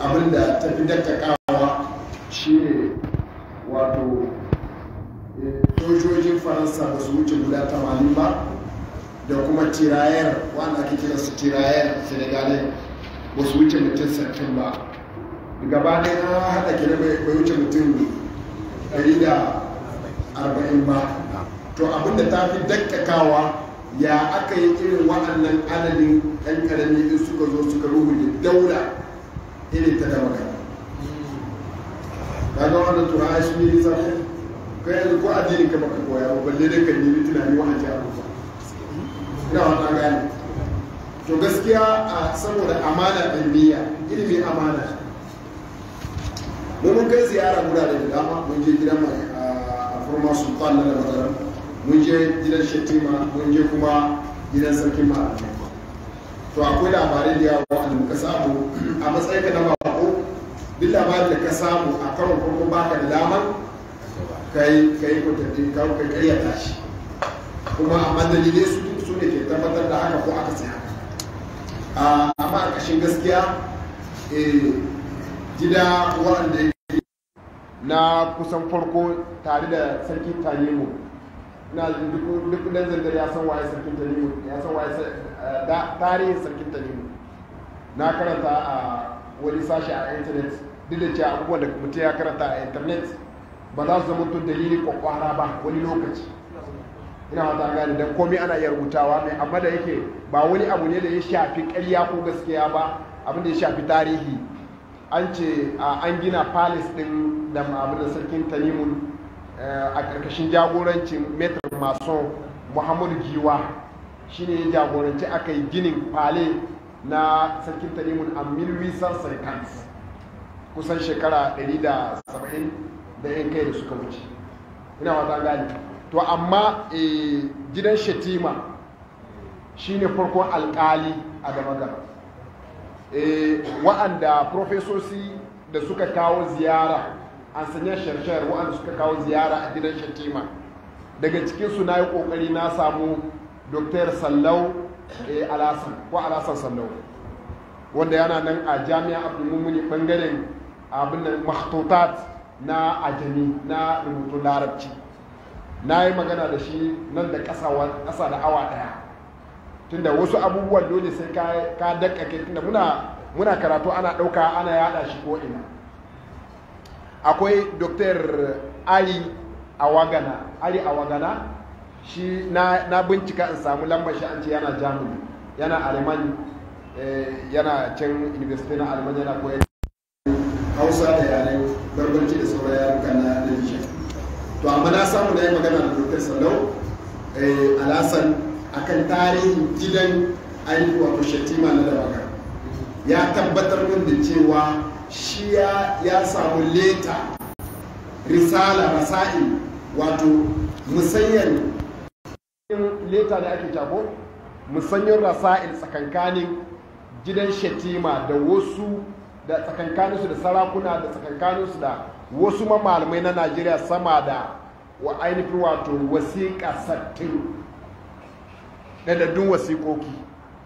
abinda ta fi dakkakawa shine wato sojojin faransa ba su wuce guda tamanin ba da kuma tirayar wanda ake kira su tirayar senegalai ba su wuce mutum sattin ba gaba ɗaya na haɗa kira bai wuce mutum 140 ba to abinda ta fi dakkakawa ya aka yi irin waɗannan adadin ɗan ƙarami in suka zo suka rubuta daula irin ta dama kan kaga wannan tura su ne nisa kai yanzu ko addinin ka baka koya ba balle dai kan yi tunani wa ake abubuwa ina wata gane to gaskiya a saboda amana ɗin niyya ilimi amana mun kai ziyara gurare da dama mun je gidan mai a forma sultan na da matsalar mun je gidan shetima mun je kuma gidan sarkin malamai to akwai labarai da yawa wanda muka samu a matsayin ka na bako duk labarin da ka samu a karon farko baka da damar kai kai kwatattun ka kai karyata shi kuma amma dalilai su duk su ne ke tabbatar da haka ko aka sai haka amma a ƙashin gaskiya gida waɗanda na kusan farko tare da sarki tanimu na duk dan zangar ya san waye sarkin tanimu ya san waye tarihin sarkin tanimu na karanta a wani sashi a intanet duk da cewa abubuwan da mutum ya karanta a intanet ba za su zama tun dalili kwakwara ba wani lokaci ina wata gane don komai ana iya rubutawa mai amma da yake ba wani abu ne da ya shafi karya ko gaskiya ba abin da ya shafi tarihi an ce an gina palace din da abin da sarkin tanimun a ƙarƙashin jagorancin metro mason muhammadu giwa shine ya jagoranci aka yi ginin fale na sarkin tanimun a milwisan sarkans kusan shekara 170 da yan kai da suka wuce ina wata gani to amma gidan shetima shine farkon alkali a damagara wa'anda profesosi da suka kawo ziyara an sanya sharshar wa'anda suka kawo ziyara a gidan shatima daga cikinsu na yi kokari na samu dr sallau alasan ko alasan sallau wanda yana nan a jami'a abdulmumuni bangaren abin nan makhtutat na ajami na rubutun larabci na yi magana da shi nan da ƙasa da awa ɗaya tunda wasu abubuwan dole sai ka dakkake tunda muna karatu ana ɗauka ana yada shi ko ina akwai dr ali awagana ali awagana shi na, na bincika in samu lambar shi an ce yana germany yana alemani yana can university na alemani yana koyar hausa da yare barbarci da sauran yaruka na nijar to amma na samu na yi magana da dr sallau alasan akan tarihin gidan ainihi wato shatima na da ya tabbatar min da cewa shi ya samu leta risala rasa'il wato musayyan leta da ake jako musayyan rasa'il tsakankanin gidan shatima da wasu da tsakankaninsu da sarakuna da tsakankaninsu da wasu malamai na najeriya sama da wa ainihin wato wasiƙa sattin ɗadaddun wasiƙoƙi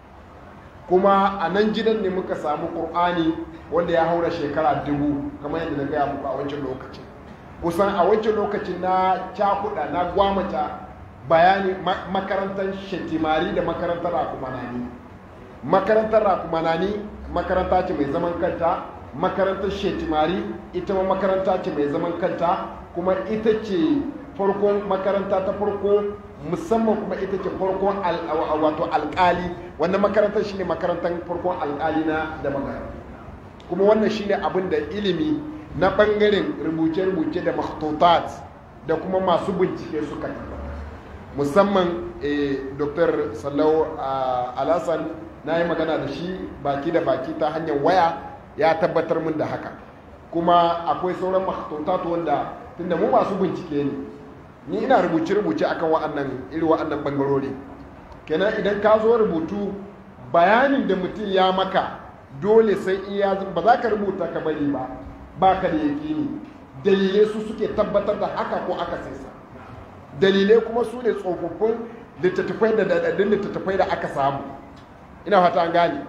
kuma a nan gidan ne muka samu ƙur'ani wanda ya haura shekara dubu kamar yadda na gaya muku a wancan lokacin kusan a wancan lokacin na cakuɗa na gwamata bayani makarantar shetimari da makarantar rakumanani makarantar rakumanani makaranta ce mai zaman kanta makarantar shetimari ita ma makaranta ce mai zaman kanta kuma ita ce farkon makaranta ta farko musamman kuma ita ce farkon wato alkali wannan makarantar shine makarantar farkon alkali na da magana kuma wannan shine abin da ilimi na bangaren rubuce-rubuce da makhtutat da kuma masu bincike suka musamman dr sallau alasan na yi magana da shi baki da baki ta hanyar waya ya tabbatar min da haka kuma akwai sauran makhtutat wanda tunda mu masu bincike ne ni ina rubuce-rubuce akan wa'annan iri wa'annan bangarori kenan idan ka zo rubutu bayanin da mutum ya maka dole sai iya ba za ka rubuta ka bari ba ba ka da yakini dalilai su suke tabbatar da haka ko aka sai sa dalilai kuma su ne tsofaffin littattafai da daɗaɗɗun littattafai da aka samu ina fata an gane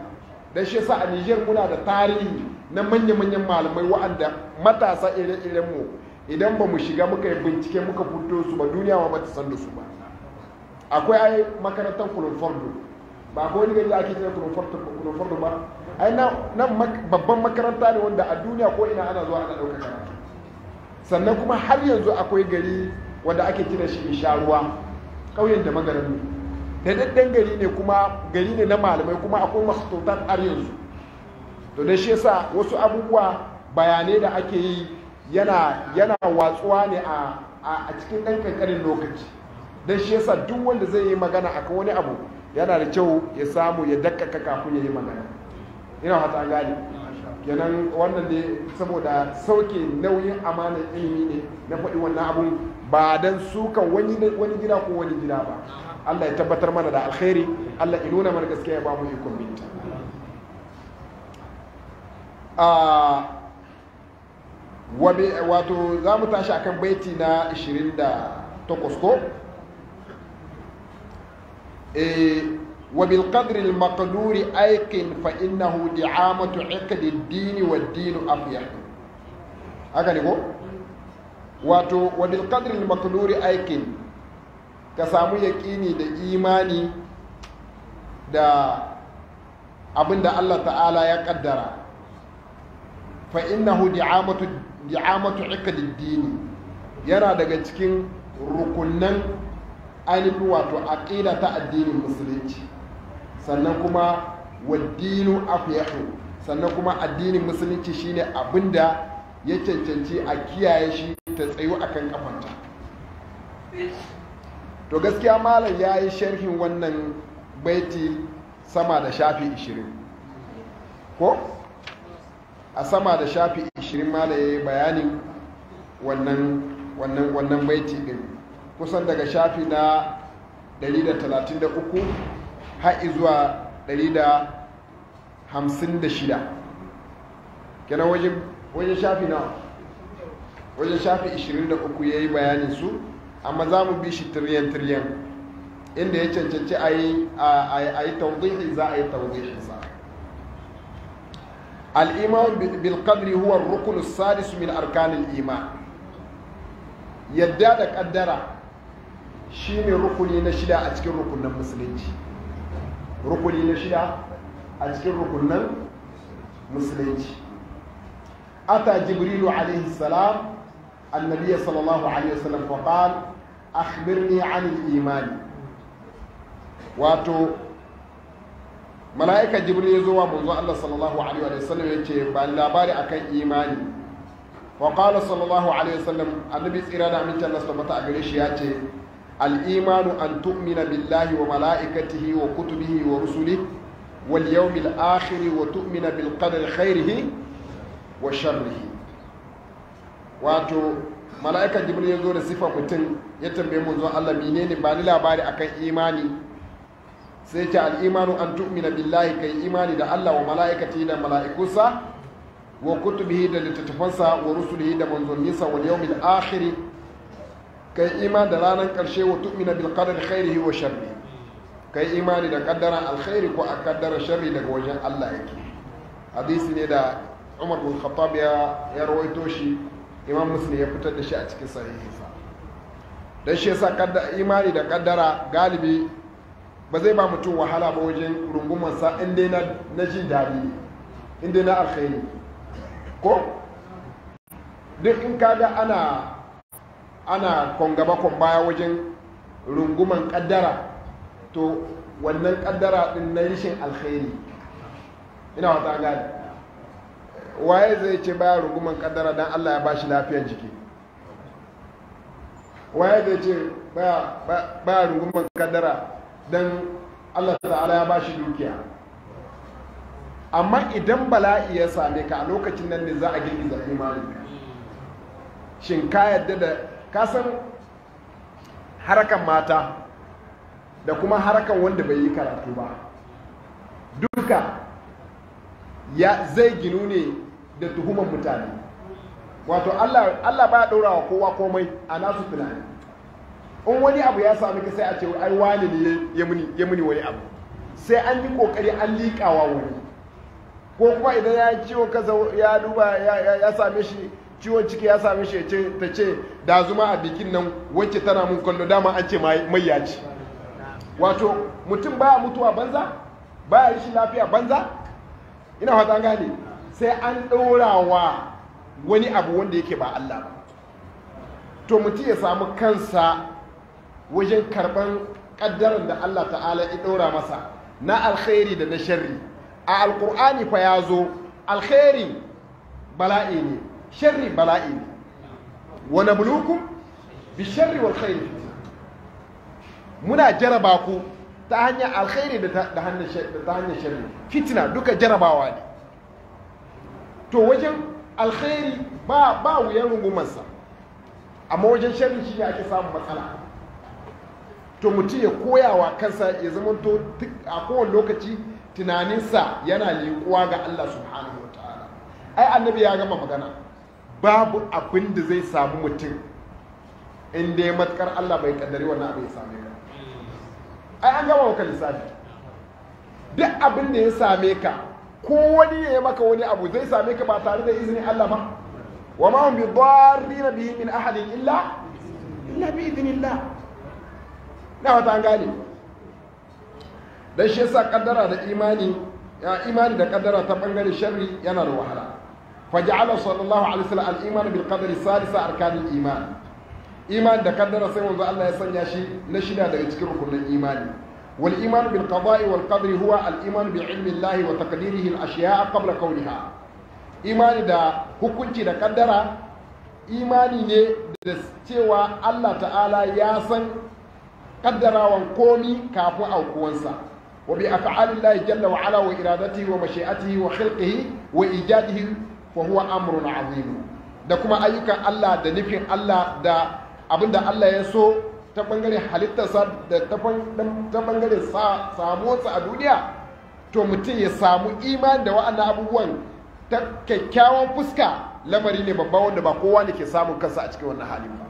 dan shi yasa a Niger muna da tarihi na manya-manyan malamai wa'anda matasa ire-iren mu idan ba mu shiga muka yi bincike muka fito su ba duniya ma ba ta san da su ba akwai ai makarantar Kulunfordo ba akwai wani gari da ake kira Kulunfordo ba ai nan babban makaranta ne wanda a duniya ko ina ana zuwa ana ɗauka karatu sannan kuma har yanzu akwai gari wanda ake kira shi isharuwa ƙauyen da magarin da daddan gari ne kuma gari ne na malamai kuma akwai masu har yanzu to da shi yasa wasu abubuwa bayanai da ake yi yana yana watsuwa ne a a cikin ɗan ƙanƙanin lokaci don shi yasa duk wanda zai yi magana akan wani abu yana da kyau ya samu ya dakkaka kafin ya yi magana ina hata gani kenan wannan ne saboda sauke nauyin amanar ilimi ne na faɗi wannan abun ba don suka wani gida ko wani gida ba Allah ya tabbatar mana da alkhairi Allah ya nuna mana gaskiya ya ba mu ikon binta wato za mu tashi akan baiti na 28 ko وبالقدر المقدور أيقن فإنه دعامة عقد الدين والدين أفيح haka ne ko wato wabil qadril maqduri aikin ka samu yaƙini da imani da abinda Allah ta'ala ya kaddara fa innahu di'amatu di'amatu iqdid dini yana daga cikin rukunnan ainihin wato aqida ta addinin musulunci sannan kuma waddinu afyahu sannan kuma addinin musulunci shine abinda ya cancanci a kiyaye shi ta tsayu akan kafanta to gaskiya malam ya yi sharhin wannan baiti sama da shafi 20 ko a sama da shafi 20 malam ya yi bayanin wannan wannan wannan baiti din kusan daga shafi na 133 har zuwa 156 kenan wajen wajen shafi na wajen shafi 23 ya yi bayanin su amma za mu bi shi tiryan-tiryan inda ya cancanci a yi tawdihi za a yi tawdihinsa al'iman bilkadri huwa rukunu sadisu min arkanin iman yadda da kaddara shine rukuni na shida a cikin rukunan musulunci rukuni na shida a cikin rukunan musulunci ata jibrilu alaihi salam النبي صلى الله عليه وسلم فقال أخبرني عن الإيمان واتو ملائكة جبريل يزوى منذ الله صلى الله عليه وسلم يتي بان لاباري أكن إيماني وقال صلى الله عليه وسلم النبي إرادة من الله سبحانه أغريش ياتي الإيمان أن تؤمن بالله وملائكته وكتبه ورسله واليوم الآخر وتؤمن بالقدر خيره وشره wato mala'ikan jibril ya zo da sifa mutum ya tambaye mu zuwa Allah menene ba ni labari akan imani sai ce al'imanu an tu'mina billahi kai imani da Allah wa mala'ikati da mala'ikunsa wa kutubihi da littattafansa wa rusulihi da manzanninsa wal yawmil akhir kai imani da ranar karshe wa tu'mina bil qadari khairihi wa sharri kai imani da kaddara alkhairi ko a kaddara sharri daga wajen Allah yake hadisi ne da Umar bin Khattab ya rawaito shi imam muslim ya fitar da shi a cikin sahihinsa don shi yasa imani da kaddara galibi ba zai ba mutum wahala ba wajen rungumansa inda na na jin daɗi inda na alkhairi ko duk in kaga ana ana kongaba kon baya wajen runguman kaddara to wannan kaddara din na rishin alkhairi ina wata gani waye zai ce baya runguman kaddara don Allah ya bashi lafiyar jiki waye zai ce baya runguman kaddara don Allah ta'ala ya bashi dukiya amma idan bala'i ya same ka a lokacin nan ne za a girgiza imani shin ka yadda da kasan harakan mata da kuma harakan wanda bai yi karatu ba duka ya zai ginu ne da tuhuman mutane wato Allah Allah ba ɗora wa kowa komai a nasu tunani in wani abu ya sami ka sai a ce ai wani ne ya muni ya muni wani abu sai an yi kokari an liƙawa wani ko kuma idan ya yi ciwon kansa ya duba ya same shi ciwon ciki ya same shi ta ce da zuma a bikin nan wacce tana mun kallo dama an ce mai ya ci wato mutum baya mutuwa banza baya rashin lafiya banza ina fata gane sai an ɗora wa wani abu wanda yake ba Allah ba to mutum ya samu kansa wajen karɓar ƙaddarar da Allah ta'ala ya ɗora masa na alkhairi da na sharri a alƙur'ani fa ya zo alkhairi bala'i ne sharri bala'i ne wa nabluukum bi sharri wal khairi muna jaraba ku ta hanyar alkhairi da ta hanyar sharri fitina duka jarabawa ne to wajen alkhairi ba ba wuyan rungumarsa amma wajen sharri shi ne ake samun matsala to mutum ya koya wa kansa ya zama to a kowane lokaci tunaninsa yana liƙuwa ga Allah subhanahu wa ta'ala ai annabi ya gama magana babu abin da zai samu mutum inda ya matkar Allah bai kaddari wannan abin ya same ka ai an gama maka lissafi duk abin da ya same ka ko wani ya maka wani abu zai same ka ba tare da izinin Allah ba wa ma hum bi dharrin bihi min ahadin illa illa bi idnillah na wata an gane dan shi yasa kaddara da imani ya imani da kaddara ta bangare sharri yana da wahala faja'ala sallallahu alaihi wasallam al-iman bil qadari salisa arkanil iman iman da kaddara sai wanzu Allah ya sanya shi na shida daga cikin rukunin imani wal iman bil qada'i wal qadri huwa al iman bi ilmi Allah wa taqdirihi al ashiya'a qabla kawniha imani da hukunci da kaddara imani ne da cewa Allah ta'ala ya san kaddarawan komi kafin aukuwansa wa bi af'alillahi jalla wa ala wa iradatihi wa mashi'atihi wa khalqihi wa ijadihi fa huwa amrun azim da kuma ayyukan Allah da nufin Allah da abinda Allah ya so ta bangaren halittarsa da ta bangaren samuwarsa a duniya to mutum ya samu imani da wa'annan abubuwan ta kyakkyawan fuska lamari ne babba wanda ba kowa ne ke samun kansa a cikin wannan halin ba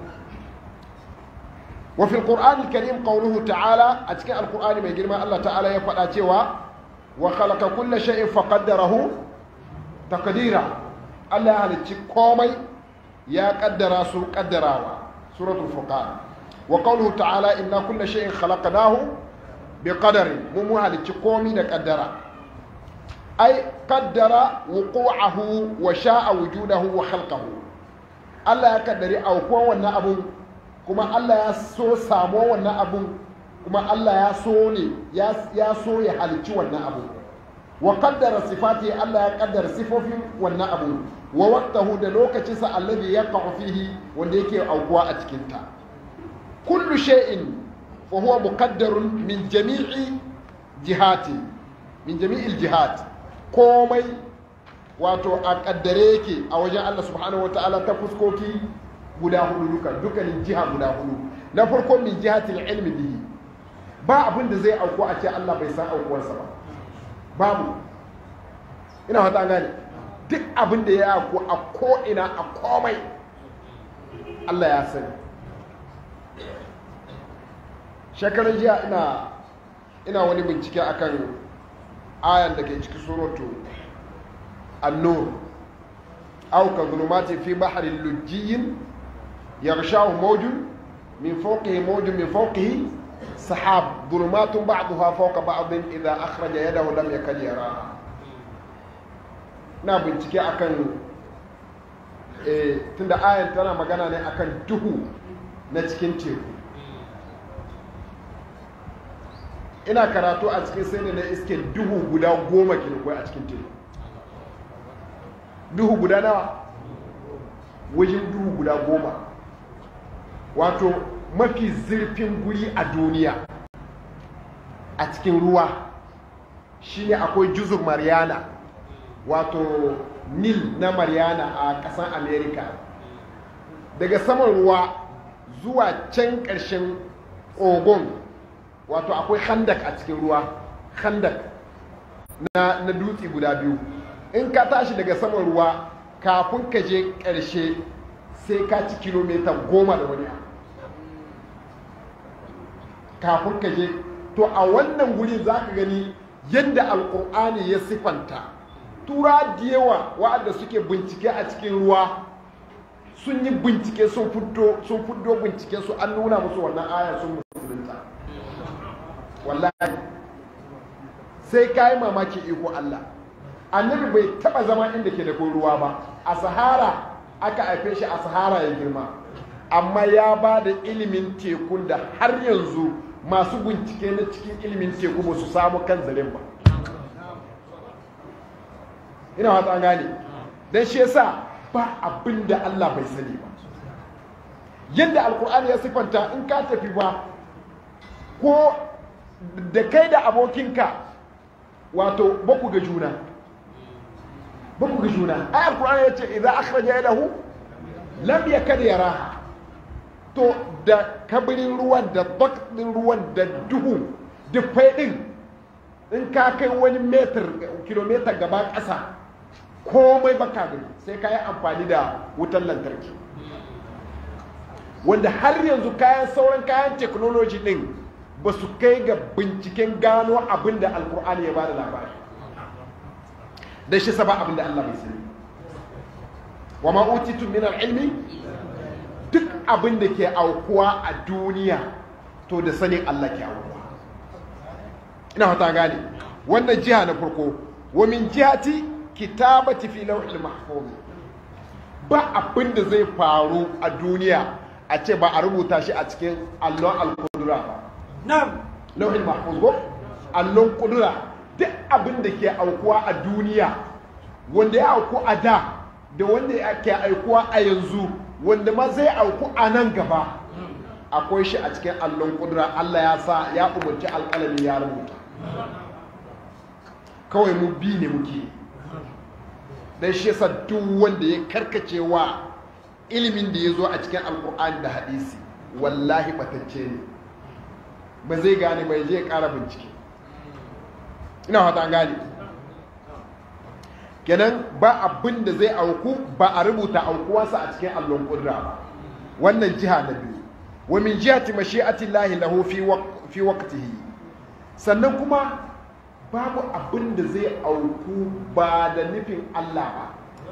wa fil qur'an karim qawluhu ta'ala a cikin alqur'ani mai girma Allah ta'ala ya faɗa cewa wa khalaqa kulla shay'in faqaddarahu taqdira Allah ya halicci komai ya kaddara su kaddarawa suratul furqan wa qawluhu ta'ala inna kulla shay'in khalaqnahu biqadarin mu mu halicci komai da kaddara ai kaddara wuqu'ahu wa sha'a wujudahu wa khalqahu Allah ya kaddari aukuwan wannan abun kuma Allah ya so samo wannan abun kuma Allah ya so ne ya so ya halicci wannan abun wa kaddara sifati Allah ya kaddara sifofin wannan abu wa waqtahu da lokacinsa alladhi yaqa'u fihi wanda yake aukuwa a cikin ta kullu shay'in fa huwa muqaddarun min jami'i jihati min jami'il jihat komai wato a kaddare yake a wajen Allah subhanahu wataala ta fuskoki guda hudu duka dukkanin jiha guda hudu na farko min jihatil ilmi bihi ba abin da zai auku a ce Allah bai san aukuwarsa ba babu ina fata gane duk abin da ya ku a ko'ina a komai Allah ya sani shekarar jiya ina ina wani bincike akan ayan da ke cikin suratu annur aw ka zulumati fi bahrin lujjiyin yaghshahu mawjun min fawqihi mawjun min fawqihi sahab dhulumatun ba'daha fawqa ba'din idha akhraja yadahu lam yakad yaraha na bincike akan eh tunda ayan tana magana ne akan duhu na cikin teku ina karatu a cikin sai na iske duhu guda goma ke a cikin teku duhu guda nawa wajen duhu guda goma wato mafi zurfin guri a duniya a cikin ruwa shine akwai juzur mariana wato nil na mariana a ƙasar america daga saman ruwa zuwa can ƙarshen ogon wato akwai handak a cikin ruwa handak na, na dutse guda biyu in ka tashi daga saman ruwa kafin ka je ƙarshe sai ka ci kilomita goma da wani kafin ka je to a wannan guri za ka gani yadda alkur'ani ya siffanta tura da yawa wa'anda suke bincike a cikin ruwa sun yi bincike sun fito sun fito binciken su an nuna musu wannan aya sun musulunta wallahi sai ka yi mamaki iko Allah annabi bai taba zama inda ke da ruwa ba a sahara aka haife shi a sahara ya girma amma ya ba da ilimin tekun da har yanzu masu bincike na cikin ilimin teku ba su samu kan zaren ba ina wata an gane don shi yasa ba abin da Allah bai sani ba yadda alkur'ani ya siffanta in ka tafi ba ko da kai da abokinka wato baku ga juna baku ga juna ai alkur'ani ya ce idan akhraja yadahu lam yakad yaraha to da kabirin ruwan da bakɗin ruwan da duhu dufai ɗin in ka kai wani metar kilomita gaba ƙasa komai baka gani sai ka yi amfani da wutan lantarki wanda har yanzu kayan sauran kayan teknoloji ɗin ba su kai ga binciken gano abin da alkur'ani ya ba da labari da shi saba abin da allah bai sani wa ma'utitun min ilmi duk abin da ke aukuwa a duniya to da sanin Allah ke aukuwa ina fata gane wannan jiha na farko wa min jihati kitabati fi lawhil mahfuz ba abin da zai faru a duniya a ce ba a rubuta shi a cikin allon al-qudra ba na'am lawhil mahfuz ko allon qudra duk abin da ke aukuwa a duniya wanda ya auku a da da wanda ke aukuwa a yanzu wanda ma zai auku a nan gaba akwai shi a cikin allon kudura Allah ya sa ya umarci alƙalami ya rubuta kawai mu bi ne muke dan shi yasa duk wanda ya karkace wa ilimin da ya zo a cikin alkur'ani da hadisi wallahi batacce ne ba zai gane bai je ƙara bincike ina fata an gane kenan ba abin da zai auku ba a rubuta aukuwarsa a cikin allon kudura ba wannan jiha na biyu wa min jihati mashi'ati llahi lahu fi fi waqtihi sannan kuma babu abin da zai auku ba da nufin Allah ba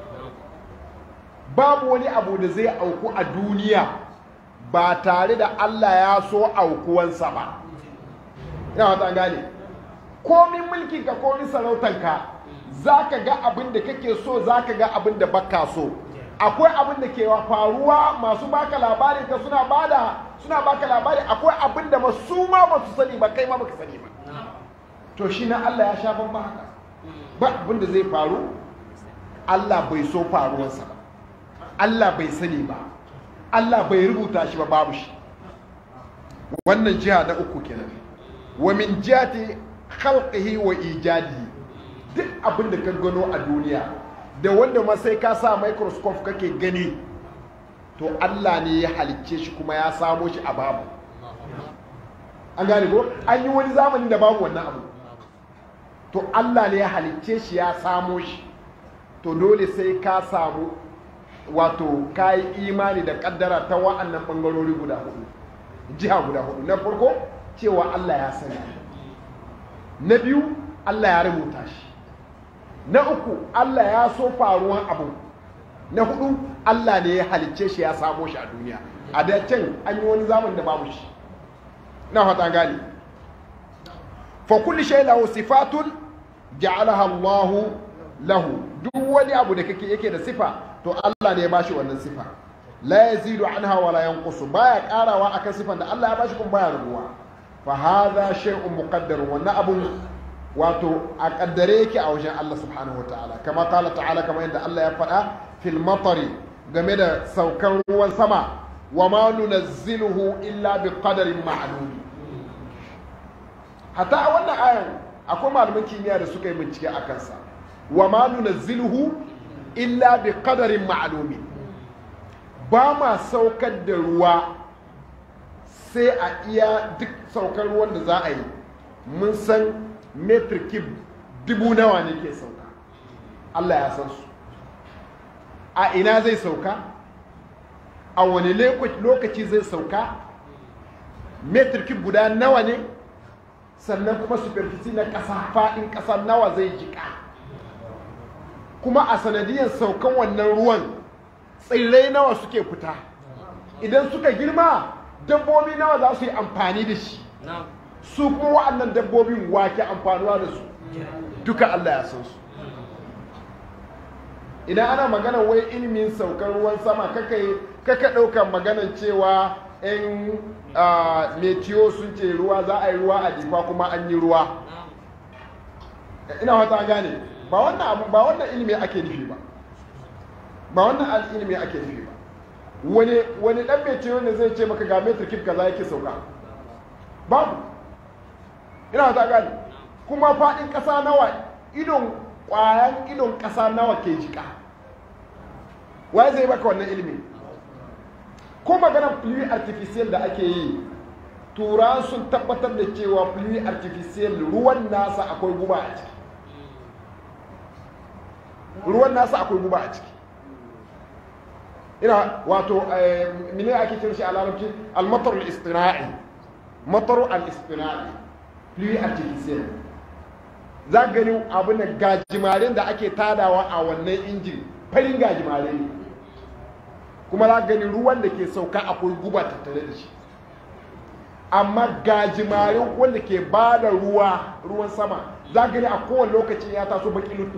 babu wani abu da zai auku a duniya ba tare da Allah ya so aukuwansa ba ina wata gane komin mulkinka komin sarautanka za ka ga abin da kake so za ka ga abin da baka so akwai abin da ke faruwa masu baka labari ka suna bada suna baka labari akwai abin da masu ma ba su sani ba kai ma baka sani ba to shi na Allah ya sha ban ba haka ba abin da zai faru Allah bai so faruwarsa ba Allah bai sani ba Allah bai rubuta shi ba babu shi wannan jiha na uku kenan wa min jihati khalqihi wa ijadihi duk abin da ka gano a duniya da wanda ma sai ka sa microscope kake gani to Allah ne ya halicce shi kuma ya samo shi a babu an gane ko an yi wani zamani da babu wannan abu to Allah ne ya halicce shi ya samo shi to dole sai ka samu wato ka yi imani da kaddara ta wa'annan bangarori guda hudu jiha guda hudu na farko cewa Allah ya sani na biyu Allah ya rubuta shi na uku Allah ya so faruwan abu na hudu Allah ne ya halicce shi ya samo shi a duniya a da can an yi wani zaman da babu shi na fata gane fa kulli shay lahu sifatun ja'alaha Allah lahu duk wani abu da kake yake da sifa to Allah ne ya bashi wannan sifa la yazidu anha wala yanqusu baya karawa akan sifan da Allah ya bashi kuma baya rubuwa fa hadha shay'un muqaddar wannan abun wato a kaddare yake a wajen Allah subhanahu wa ta'ala kama kala ta'ala kama yadda Allah ya faɗa fil matari game da saukan ruwan sama wa ma nunazziluhu illa bi qadarin ma'lum hatta a wannan ayan akwai malaman kimiyya da suka yi bincike a kansa wa ma nunazziluhu illa bi qadarin ma'lum ba ma saukar da ruwa sai a iya duk saukar ruwan da za a yi mun san metric cube dubu nawa ne ke sauka Allah ya san su a ina zai sauka a wani lokaci zai sauka metric cube guda nawa ne sannan kuma superfici na ƙasa faɗin ƙasa nawa zai jika kuma a sanadiyar saukan wannan ruwan tsirrai nawa suke fita idan suka girma dabbobi nawa za su yi amfani da shi su kuma wa'annan dabbobin wake amfanuwa da su duka Allah ya san su idan ana magana wai ilimin saukar ruwan sama kaka ɗaukar maganan cewa 'yan metiyo sun ce ruwa za a yi ruwa a jifa kuma an yi ruwa ina wata gane ba wannan abu ba wannan ilimi ake nufi ba ba wannan ilimi ake nufi ba wani wani dan metiyo ne zai ce maka ga metar kif kaza yake sauka babu ina wata gane kuma faɗin ƙasa nawa idon ƙwayan idon ƙasa nawa ke jika waye zai baka wannan ilimi ko maganar pluie artificial da ake yi tura sun tabbatar da cewa pluie artificial ruwan nasa akwai guba a ciki ruwan nasa akwai guba a ciki ina wato mene ake cin shi a larabci almatar al-istina'i matar al-istina'i pluie artificial za gani abin da gajimarin da ake tadawa a wannan injin farin gajimare ne kuma za gani ruwan da ke sauka akwai guba tattare da shi amma gajimarin wanda ke ba da ruwa ruwan sama za gani a kowane lokacin ya taso baki lutu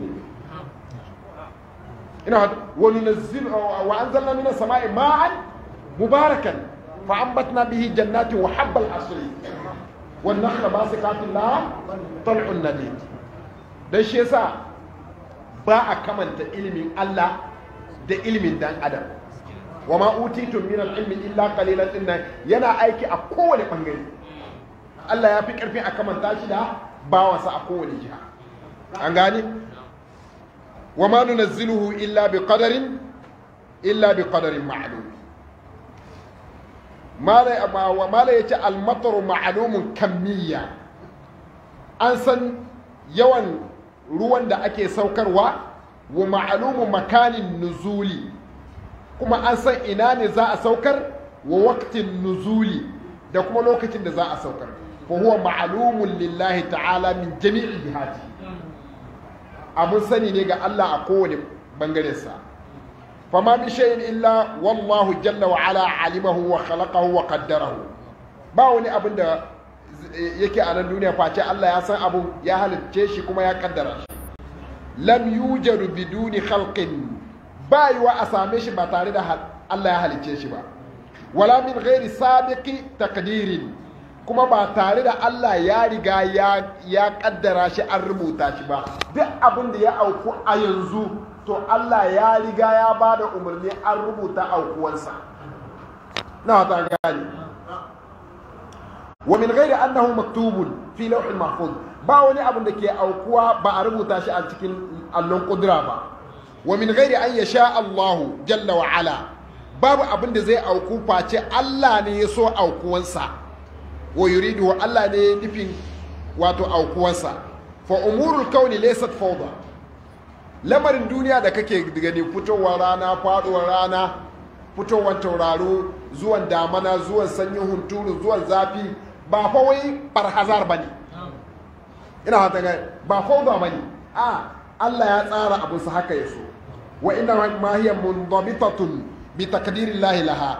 ina wani nazzil wa an zalla mina sama'i ma'an mubarakan fa ambatna bihi jannatin wa habbal asri wan nakhla basikatin la tal'un nadid dan shi yasa ba a kamanta ilimin Allah da ilimin dan adam wa ma utitum min al-ilmi illa qalilan dinnan yana aiki a kowane bangare Allah ya fi karfi a kamanta shi da bawansa a kowane jiha an gane wa ma nunazziluhu illa bi qadarin illa bi qadarin ma'lum mala wa mala yace al-matar ma'lumun kamiyya an san yawan ruwan da ake saukarwa wa ma'lumu makanin nuzuli kuma an san ina ne za a saukar wa waktin nuzuli da kuma lokacin da za a saukar fa huwa ma'lumun lillahi ta'ala min jami'il jihati abun sani ne ga Allah a kowane bangaren sa fa ma bi shay'in illa wallahu jalla wa ala alimahu wa khalaqahu wa qaddarahu ba wani abin da yake a nan duniya face Allah ya san abun ya halicce shi kuma ya kaddara shi lam yujadu biduni khalqin ba yiwa a same shi ba tare da Allah ya halicce shi ba wala min ghairi sabiqi taqdirin kuma ba tare da Allah ya riga ya ya kaddara shi an rubuta shi ba duk abin da ya auku a yanzu to Allah ya riga ya ba da umarni an rubuta aukuwansa na ta gani wa min ghairi annahu maktubun fi lawhil mahfuz ba wani abin da ke aukuwa ba a rubuta shi a cikin allon kudura ba wa min ghairi an yasha Allah jalla wa ala babu abin da zai auku face Allah ne ya so aukuwansa wa yuridu Allah ne ya nufin wato aukuwansa fa umurul kauni laysat fawda lamarin duniya da kake gani fitowar rana faduwar rana fitowar tauraro zuwan damana zuwan sanyin hunturu zuwan zafi ba fa wai barhazar bane ina hata ga ba fawda bane a Allah ya tsara abin sa haka ya so wa inna ma hiya mundabitatun bi takdirillahi laha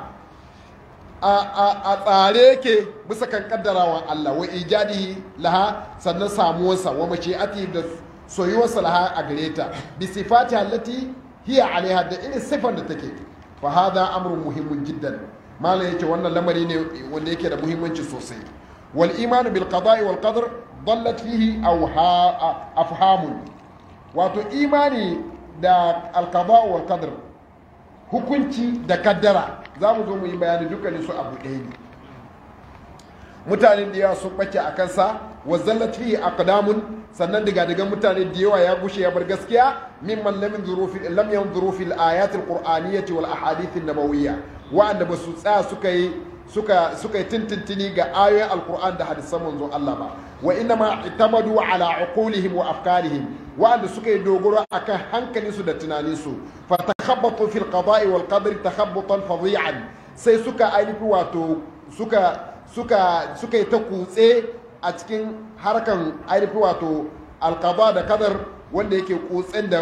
a tsare yake bisa kan kaddarawan Allah wa ijadihi laha sannan samuwarsa wa mashi'ati da soyuwarsa laha a gare ta bi sifati allati hiya alaiha da irin sifar da take fa hada amrun muhimmun jiddan malam yake wannan lamari ne wanda yake da muhimmanci sosai wal imanu bil qada'i wal qadr dallat fihi afhamun wato imani da al qada' wal qadr hukunci da kaddara za mu zo mu yi bayani dukkanin su abu ɗaya ne mutanen da yawa sun ɓace a kansa wa zallat fihi aqdamun sannan daga daga mutane da yawa ya gushe ya bar gaskiya mimman lam yanzuru fi lam yanzuru fil ayati alqur'aniyyati wal ahadith an-nabawiyya wa'anda ba su tsaya suka yi suka suka yi tintintini ga ayoyin alqur'an da hadisan manzon Allah ba wa inna ma itamadu ala uqulihim wa afkarihim wa'anda suka yi dogoro akan hankalinsu da tunaninsu fa takhabbatu fil qada'i wal qadri takhabbutan fadhi'an sai suka ainihi wato suka suka suka yi ta kutse a cikin harkan ainihi wato alqada da qadar wanda yake kutsen da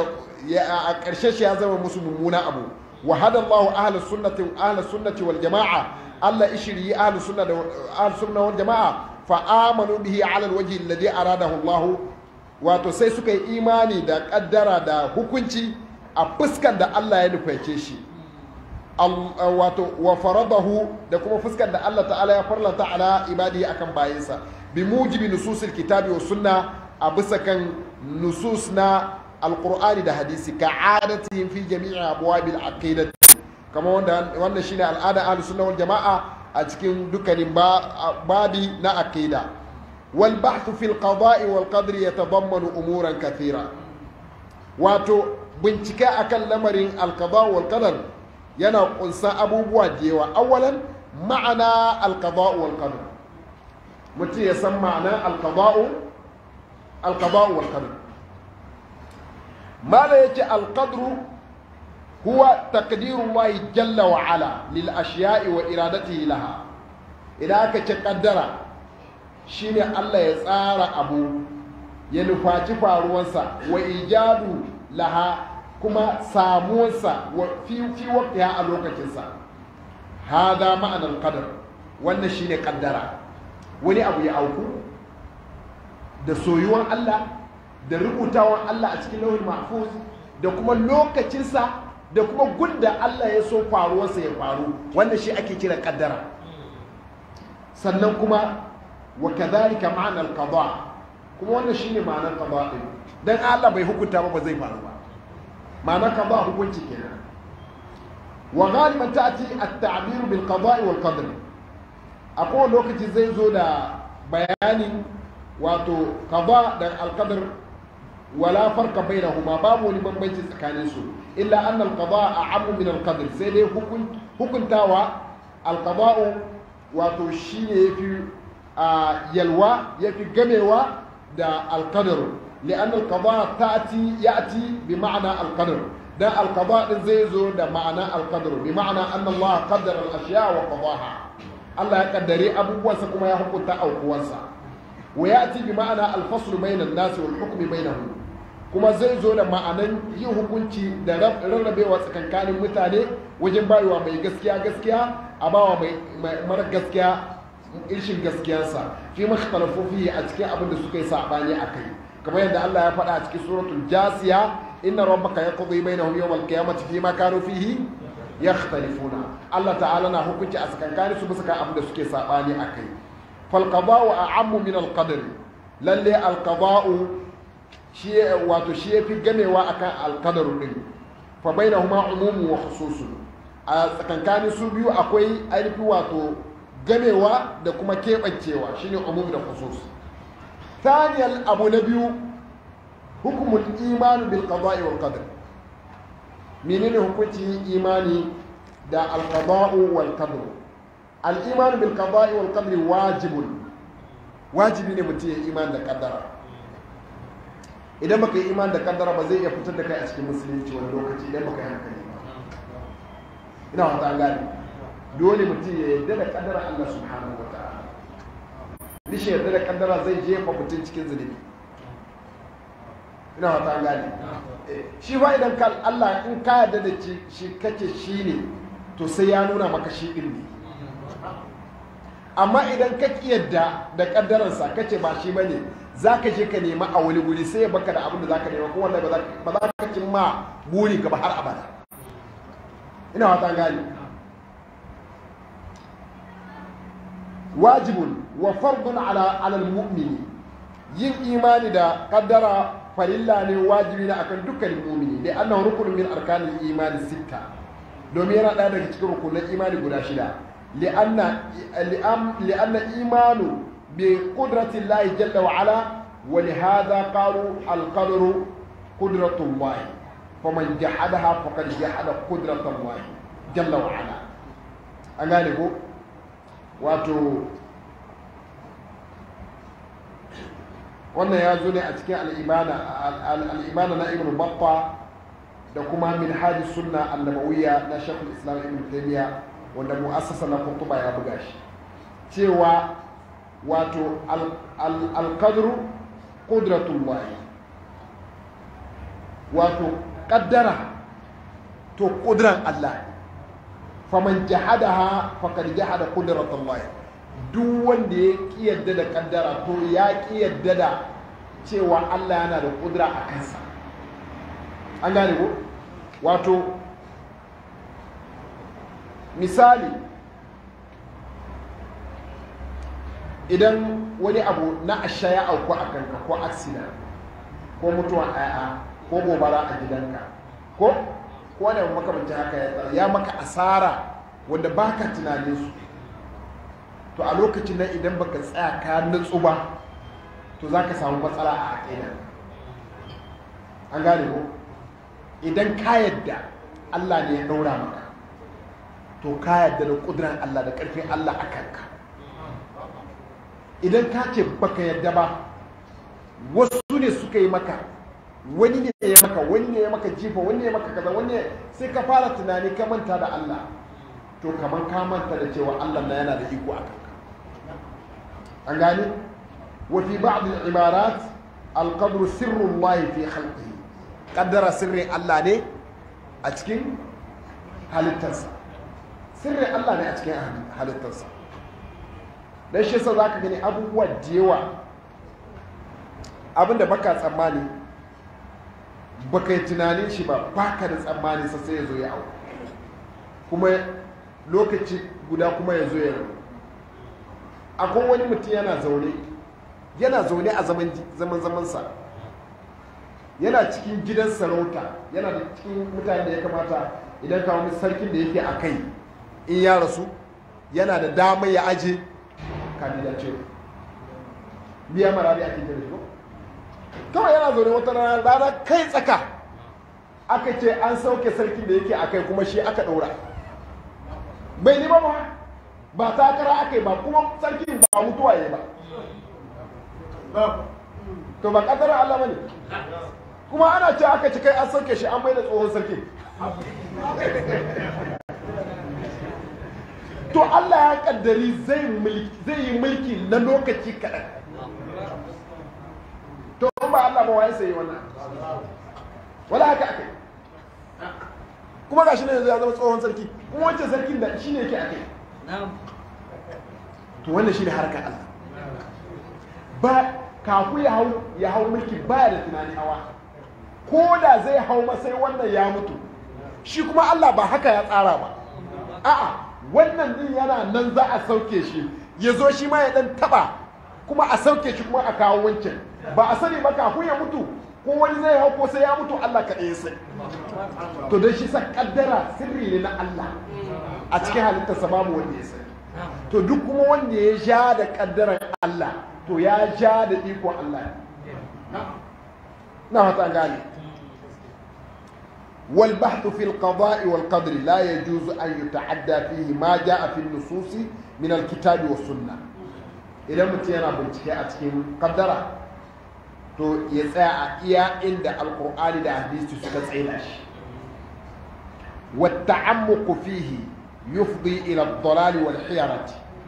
a ƙarshe shi ya zama musu mummuna abu wa hada Allahu ahlus sunnati ahlus sunnati wal jama'a Allah ishiri ahlus sunna da ahlus sunna wal jama'a fa amanu bihi ala alwajhi alladhi aradahu Allah wato sai suka yi imani da kaddara da hukunci a fuskar da Allah ya nuface shi wato wa faradahu da kuma fuskar da Allah ta'ala ya farlanta ala ibadihi akan bayinsa bi mujibi nususil kitabi wa sunna a bisa kan nusus na alqur'ani da hadisi ka adatihim fi jami'i abwabil aqidati kama wanda wannan shine al'ada ahlus sunna wal jama'a a cikin dukkanin babi na aqida wal bahth fi al qada'i wal qadri yatadammanu umuran kathira wato bincike akan lamarin al qada' wal qadar yana kunsa abubuwa da yawa awalan ma'ana al qada' wal qadar mutum ya san ma'anar al qada' al qada' wal qadar mala yace al qadru هو تقدير الله جل وعلا للأشياء وإرادته لها إذا كتقدر شيني الله يسار أبو ينفاتي فاروانسا وإيجاد لها كما ساموانسا وفي في وقتها ألوكتنسا هذا معنى القدر wannan shine kaddara wani abu ya auku da soyuwan Allah da rubutawan Allah a cikin lauhin mahfuz da kuma lokacinsa da kuma gunda Allah ya so faruwarsa ya faru wanda shi ake kira kaddara sannan kuma wa kadhalika ma'ana al-qada kuma wannan shine ma'anar qada din dan Allah bai hukunta ba ba zai faru ba ma'anar qada hukunci kenan wa ghaliban ta'ti at-ta'bir bil qada wal qadr a kowane lokaci zai zo da bayanin wato qada da al-qadr wala farka bainahuma babu wani bambanci tsakanin su illa anna al-qada a'ammu min al-qadr sai dai hukuntawa al-qada wato shine yafi yalwa yafi gamewa da al-qadr li'anna al-qada ta'ti ya'ti bi ma'na al-qadr dan al-qada din zai zo da ma'ana al-qadr bi ma'na anna Allah qaddara al-ashya wa qadaha Allah ya kaddare abubuwansa kuma ya hukunta aukuwansa wa ya'ti bi ma'ana al-fasl bayna an-nas wal hukm bainahum kuma zai zo da ma'anan yin hukunci da rarrabewa tsakankanin mutane wajen bayuwa mai gaskiya gaskiya a bawa mai mara gaskiya irshin gaskiyarsa fi makhtalafu fihi a cikin abin da suka yi sabani a kai kamar yadda Allah ya faɗa a cikin suratul jasiya inna rabbaka yaqdi bainahum yawm al-qiyamati fi ma kanu fihi yakhtalifuna Allah ta'ala na hukunci a tsakankanin su bisa kan abin da suke sabani a kai fal qada'u a'ammu min al-qadr lalle al-qada'u shi wato shi yafi gamewa akan alkadaru din fa bainahuma umumu wa khususun a tsakankanin su biyu akwai ainihi wato gamewa da kuma keɓancewa shine umum da khusus thaniyal abu na biyu hukumul imanu bil qada'i wal qadar menene hukuncin imani da al qada'u wal qadar al imanu bil qada'i wal qadri wajibun wajibi ne mutum ya imani da kaddara idan baka yi iman da kaddara ba zai iya fitar da kai a cikin musulunci wani lokaci idan baka yi hankali ba ina wata an gane dole mutum ya yarda da kaddara Allah subhanahu wa ta'ala nishi yarda da kaddara zai jefa mutum cikin zunubi ina wata an gane shi fa idan ka Allah in ka yarda da shi kace shi ne to sai ya nuna maka shi din ne amma idan ka yadda da kaddararsa kace ba shi bane za ka je ka nema a wani guri sai ya baka da abin da za ka nema kuma wallahi ba za ka cin ma buri ka ba har abada ina wata gani wajibun wa fardun ala alal mu'mini yin imani da kaddara farilla ne wajibi ne akan dukkanin mu'mini da annahu rukunin min arkanil imani sitta domin yana ɗaya daga cikin rukunin imani guda shida li'anna li'anna imanu بقدرة الله جل وعلا ولهذا قالوا القدر قدرة الله فمن جحدها فقد جحد قدرة الله جل وعلا أغاني هو واتو wannan ya zo ne a cikin al'ibana na ibn batta da kuma min hadi sunna annabawiyya na shekul islam ibn taymiya wanda mu'assasa na kutuba ya buga shi cewa wato alkadru ƙudratullahi wato kaddara to kudran Allah faman jahadaha faqad jahada qudratullah duk wanda ya ki yadda da kaddara to ya ki yadda da cewa Allah yana da kudura a kansa an gane ko wato misali idan wani abu na asha ya auku a kanka ko aksida ko mutuwa a ko gobara a gidanka ko ko da makamancin haka ya maka asara wanda baka tunanin su to a lokacin nan idan baka tsaya ka nutsu ba to za ka samu matsala a aƙida an gane ko idan ka yadda Allah ne ya ɗaura maka to ka yadda da ƙudurin Allah da ƙarfin Allah a kanka idan ka ce baka yadda ba wasu ne suka yi maka wani ne ya maka wani ne ya maka jifa wani ne ya maka kaza wani sai ka fara tunani ka manta da Allah to kamar ka manta da cewa Allah na yana da iko a kanka an gane wa fi ba'd al-ibarat al-qadru sirru Allah fi khalqihi qaddara sirrin Allah ne a cikin halittarsa sirrin Allah ne a cikin halittarsa dan shi yasa zaka gani abubuwa da yawa abinda baka tsammani baka yi tunanin shi ba baka da tsammani sa sai ya zo ya au kuma lokaci guda kuma ya zo ya rabu akwai wani mutum yana zaune yana zaune a zaman zaman zamansa yana cikin gidan sarauta yana da cikin mutane da ya kamata idan ka wani sarkin da yake a kai in ya rasu yana da damar ya aje kandidace biya marari ake kira shi kawai yana zaune wata rana rana kai tsaka aka ce an sauke sarkin da yake a kai kuma shi aka ɗaura bai nima ba ba takara aka yi ba kuma sarkin ba mutuwa ya ba to ba ƙadarar Allah ba ne kuma ana ce aka ci kai an sauke shi an mai da tsohon sarkin to Allah ya kaddari zai yi mulki na lokaci kaɗan to ba Allah ba waye sai wannan wala haka aka kuma gashi ne yanzu ya zama tsohon sarki kuma wancan sarkin da shi ne yake aka to wannan shi ne harkar Allah ba kafu ya hau ya hau mulki baya da tunani hawa ko da zai hau masai wannan ya mutu shi kuma Allah ba haka ya tsara ba a'a wannan din yana nan za a sauke shi ya zo shi ma ya dan taba kuma a sauke shi kuma a kawo wancan ba a sani ba kafin ya mutu ko wani zai hau ko sai ya mutu Allah kaɗai ya sai to don shi sa kaddara sirri ne na Allah a cikin halittarsa babu wanda ya sani to duk kuma wanda ya ja da kaddaran Allah to ya ja da iko Allah na fata gane والبحث في القضاء والقدر لا يجوز أن يتعدى فيه ما جاء في النصوص من الكتاب والسنة إذا متينا بنتكي أتكين قدرة to ya tsaya a iya inda alkur'ani da hadisi suka tsaida shi والتعمق فيه يفضي إلى الضلال والحيرة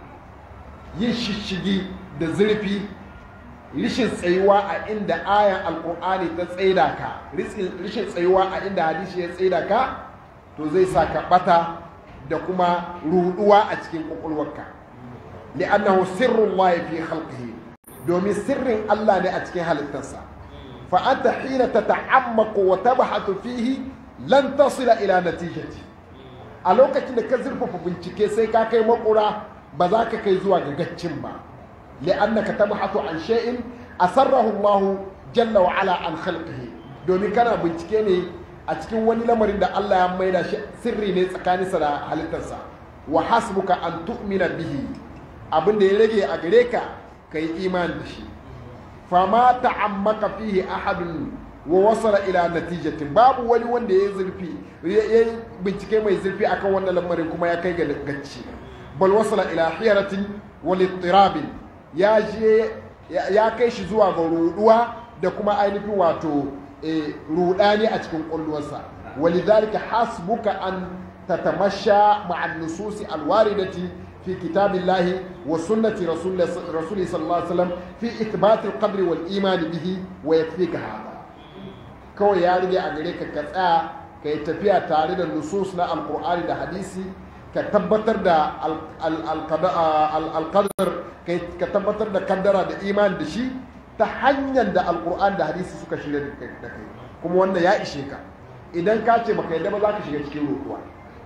يششجي da zurfi rishin tsayuwa a inda ayan alkur'ani ta tsaida ka rishin tsayuwa a inda hadisi ya tsaida ka to zai sa ka bata da kuma ruduwa a cikin kwakwalwarka li'annahu sirrun waye fi khalqihi domin sirrin Allah ne a cikin halittarsa fa anta hina tata'ammaqu wa tabhatu fihi lan tasila ila natijati a lokacin da ka zurfafa bincike sai ka kai makura ba za ka kai zuwa ga gaccin ba li'annaka tabhatu an shay'in asarrahu Allah jalla wa ala an khalqihi domin kana bincike ne a cikin wani lamarin da Allah ya maida shi sirri ne tsakaninsa da halittarsa wa hasbuka an tu'mina bihi abin da ya rage a gare ka kai imani da shi fama ta'ammaka fihi ahadun wa wasala ila natijatin babu wani wanda ya zurfi ya bincike mai zurfi akan wannan lamarin kuma ya kai ga gacci bal wasala ila hiyaratin wal ittirabin ya je ya kai shi zuwa ga ruduwa da kuma ainihin wato rudani a cikin kulluwarsa walidhalika hasbuka an tatamasha ma'a nususi alwaridati في كتاب الله وسنة رسول رسوله صلى الله عليه وسلم في إثبات القدر والإيمان به ويكفيك هذا kawai ya rige a gare ka ka tsaya ka yi tafiya tare da nusus na alkur'ani da hadisi ka tabbatar da alkadar ka tabbatar da kaddara da imani da shi ta hanyar da alkur'ani da hadisi suka shirya da kai kuma wannan ya ishe ka idan ka ce baka yadda ba za ka shiga cikin roƙuwa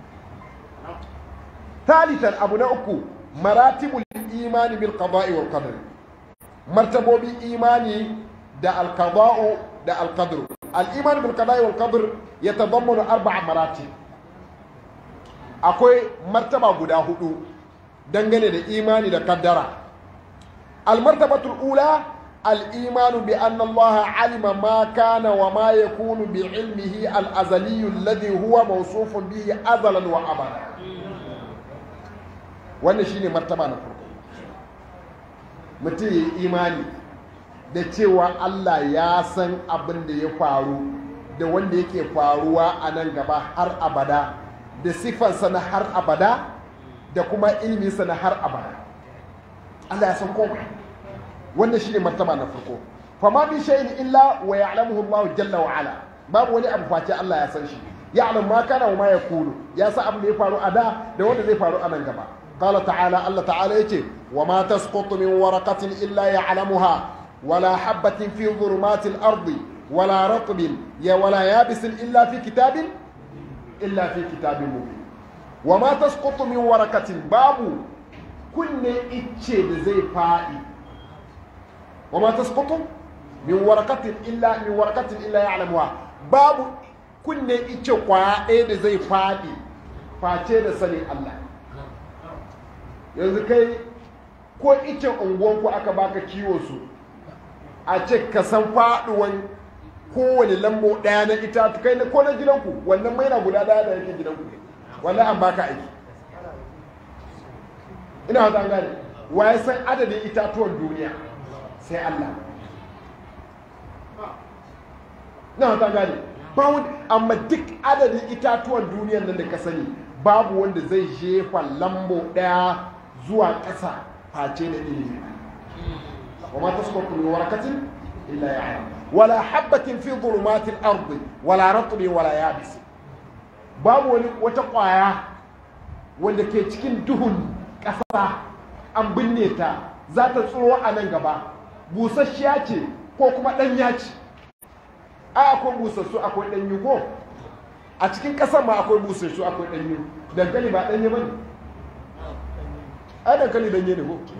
talitan abu na uku maratibul imani bil qada'i wal qadr martabobi imani da al qada'u da al qadr al iman bil qada'i wal qadr yatadammanu arba'a maratib akwai martaba guda hudu dangane da imani da kaddara al martabatul ula al iman bi anna Allah alima ma kana wa ma yakunu bi ilmihi al azali alladhi huwa mawsufun bihi azalan wa abada wannan shine martaba na farko mutum ya yi imani da cewa Allah ya san abin da ya faru da wanda yake faruwa a nan gaba har abada da siffarsa na har abada da kuma ilminsa na har abada Allah ya san komai wannan shine martaba na farko fama bi shay'in illa wa ya'lamuhu Allah jalla wa ala babu wani abu face Allah ya san shi ya'lam ma kana wa ma yakunu ya san abin da ya faru a da da wanda zai faru a nan gaba قال تعالى الله تعالى يتي وما تسقط من ورقة إلا يعلمها ولا حبة في ظلمات الأرض ولا رطب ولا يابس إلا في كتاب إلا في كتاب مبين وما تسقط من ورقة باب كن إتشي زي فائي وما تسقط من ورقة إلا من ورقة إلا يعلمها باب كن إتشي قوائد زي فائي فاتي سني الله yanzu kai ko icen unguwanku aka baka kiwo su a ce ka san faduwan kowane lambo daya na itatu kai ko na gidanku wannan maina guda daya da yake gidanku wannan an baka aiki ina wata gane waye san adadin itatuwan duniya sai Allah ina wata gane ba wani amma duk adadin itatuwan duniyan nan da ka sani babu wanda zai jefa lambo daya zuwa ƙasa face da ilimi wa ma tasqutu min warakatin illa ya'lam wala habatin fi dhulumatil ardi wala ratbin wala yabis babu wani wata ƙwaya wanda ke cikin duhun ƙasa an binne ta za ta tsoro a nan gaba busasshiya ce ko kuma ɗanya ce a akwai busassu akwai ɗanyu ko a cikin ƙasar ma akwai busassu akwai ɗanyu dankali ba ɗanye ba ne ai dankali danye ne ko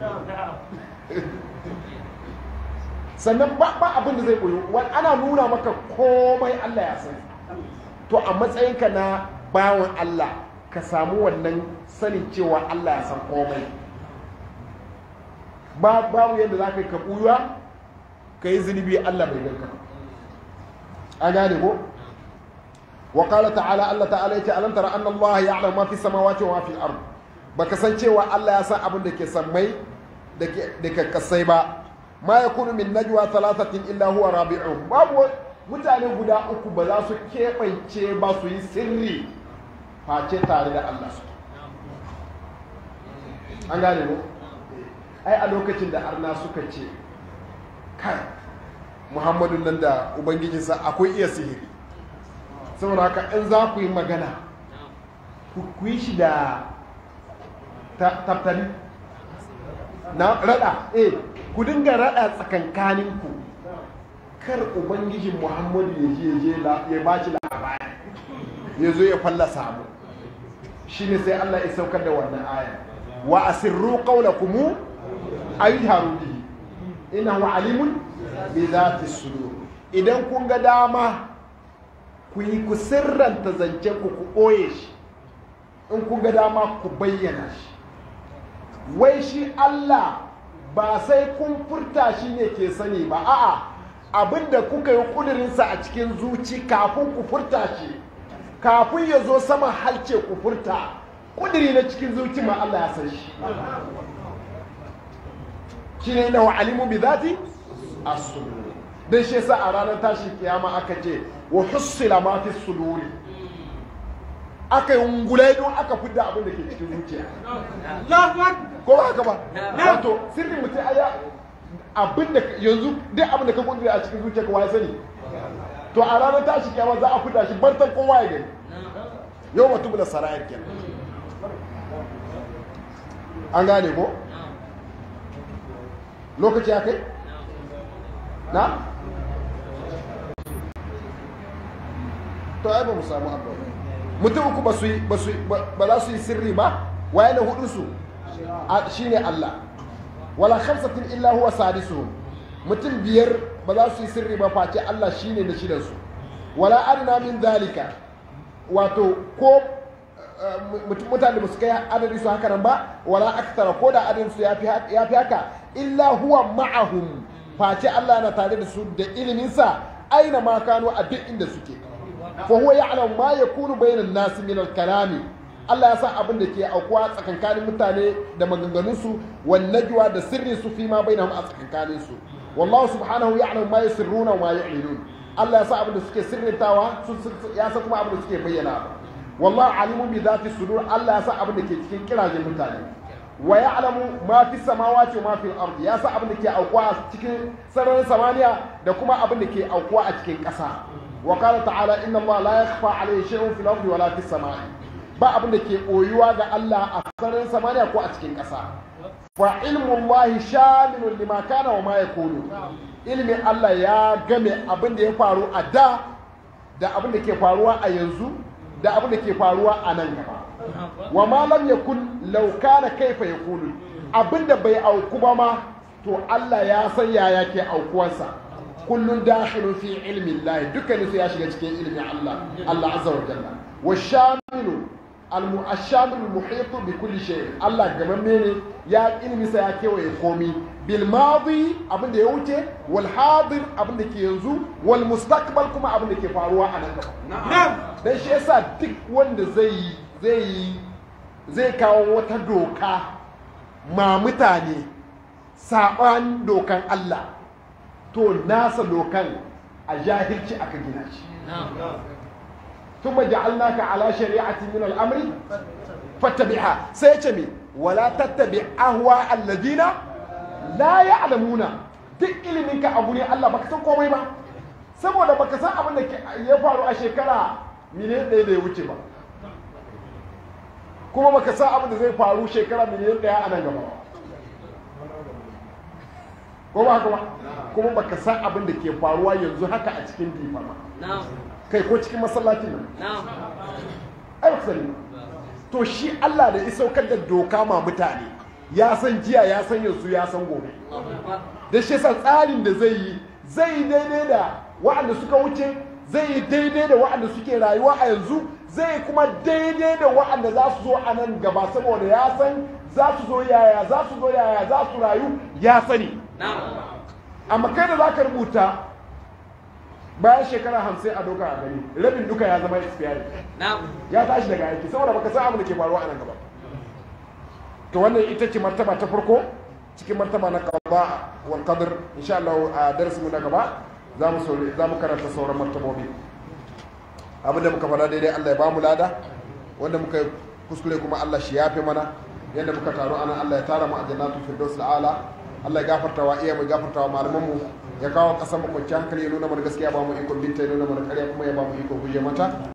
sannan ba abin da zai koyo wani ana nuna maka komai Allah ya sani to a matsayinka na bawan Allah ka samu wannan sanin cewa Allah ya san komai babu yadda za ka yi ka ɓuya ka yi zunubi Allah bai ganka a gane ko وقال تعالى الله تعالى يتي ألم ترى أن الله يعلم ما في السماوات وما في الأرض baka san cewa Allah ya san abin da ke sammai da ke kasai ba ma ya kunu min najwa thalathatin illa huwa rabi'uhum babu mutane guda uku ba za su keɓance ba su yi sirri face tare da Allah su an gane mu ai a lokacin da arna suka ce kai muhammadu nan da ubangijinsa akwai iya sihiri saboda haka in za ku yi magana ku yi shi da taftari na rada eh ku dinga rada tsakankaninku kar ubangijin muhammadu ya je ya ba shi labari ya zo ya fallasa mu shi ne sai allah ya saukar da wannan aya wa asirru qawlakum ayharu bihi innahu alimun bi zati sudur idan kun ga dama ku yi ku sirranta zancen ku ku ɓoye shi in kun ga dama ku bayyana shi wai shi Allah ba sai kun furta shi ne ke sani ba a'a abinda kuka yi kudurinsa a cikin zuci kafin ku furta shi kafin ya zo sama halce ku furta kuduri na cikin zuci ma Allah ya san shi shi ne na alimu bi zati as-sudur dan shi yasa a ranar tashin kiyama aka ce wa hussila ma fi suduri aka yi ungulai don aka fidda abin da ke cikin zuciya ko ba haka ba wato sirrin mutum aya abin da yanzu duk abin da ka kudura a cikin zuciya ka waye sani to to a ranar tashi kiyama za a fita shi bartan kowa ya gani yau mutum da sarayar kenan an gane ko lokaci ya kai na to ai ba mu samu abu mutum uku ba su yi ba su ba za su yi sirri ba waye na hudu su shine Allah wala khamsatin illa huwa sadisuhum mutum biyar ba za su yi sirri ba face Allah shine na shidan su wala adna min zalika wato ko mutane ba su kai adadin su haka nan ba wala aktara ko da adadin su ya fi haka illa huwa ma'ahum face Allah yana tare da su da iliminsa aina ma kano a duk inda suke fa huwa ya'lamu ma yakunu bainan nasi min al-kalami Allah ya san abin da ke aukuwa tsakankanin mutane da maganganun su wan najwa da sirri su fi ma bainahum a tsakankanin su wallahu subhanahu ya'lamu ma yusirruna wa ma yu'linun Allah ya san abin da suke sirrintawa ya san kuma abin da suke bayyana wallahu alimun bi dhati sudur Allah ya san abin da ke cikin kirajen mutane wa ya'lamu ma fi samawati wa ma fi al-ardi ya san abin da ke aukuwa a cikin sararin samaniya da kuma abin da ke aukuwa a cikin ƙasa wa qala ta'ala inna Allah la yakhfa alayhi shay'un fil ardi wa la fis samai ba abin da ke koyuwa ga Allah a sararin samaniya ko a cikin ƙasa fa ilmu Allah shamilun lima kana wa ma yakunu ilmin Allah ya game abin da ya faru a da da abin da ke faruwa a yanzu da abin da ke faruwa a nan gaba wa ma lam yakun law kana kaifa yakunu abinda bai auku ba ma to Allah ya san yaya ke aukuwarsa kullun dakhilun fi ilmi Allah dukkan su ya shiga cikin ilmin Allah Allah azza wa jalla wa shamilu al-mu'ashamilu al-muhit bi kulli shay Allah gamamme ne ya ilmi sa ya kewaye komi bil madi abin da ya wuce wal hadir abin da ke yanzu wal mustaqbal kuma abin da ke faruwa a nan gaba dan shi yasa duk wanda zai yi zai yi zai kawo wata doka ma mutane saɓan dokan Allah to nasa dokan a jahilci aka gina shi ثم جعلناك على شريعة من الأمر فاتبعها سيتمي ولا تتبع أهواء الذين لا يعلمون duk iliminka abu ne Allah baka san komai ba saboda baka san abin da ya faru a shekara miliyan ɗaya da ya wuce ba kuma baka san abin da zai faru shekara miliyan ɗaya a nan gaba ko ba haka ba kuma baka san abin da ke faruwa yanzu haka a cikin difa ba kai ko cikin masallacin nan ai ba sani to shi Allah da ya saukar da doka ma mutane ya san jiya ya san yanzu ya san gobe da shi yasa tsarin da zai yi zai yi daidai da waɗanda suka wuce zai yi daidai da waɗanda suke rayuwa a yanzu zai kuma daidai da waɗanda za su zo a nan gaba saboda ya san za su zo yaya za su zo yaya za su rayu ya sani amma kai da za ka rubuta bayan shekara hamsin a doka a gani rabin duka ya zama expired ya tashi daga aiki saboda baka san abin da ke faruwa a nan gaba to wannan ita ce martaba ta farko cikin martaba na qada wal qadr insha Allah a darasin mu na gaba za mu za mu karanta sauran martabobi abin da muka faɗa daidai Allah ya ba mu lada wanda muka kuskure kuma Allah shi yafe mana yadda muka taru ana Allah ya tara mu a jannatul firdaus ala Allah ya gafarta wa iya mu gafarta wa malaman mu ya kawo kasan mu kwanciyar hankali ya nuna mana gaskiya ba mu ikon binta ya nuna mana ƙarya kuma ya ba mu ikon guje mata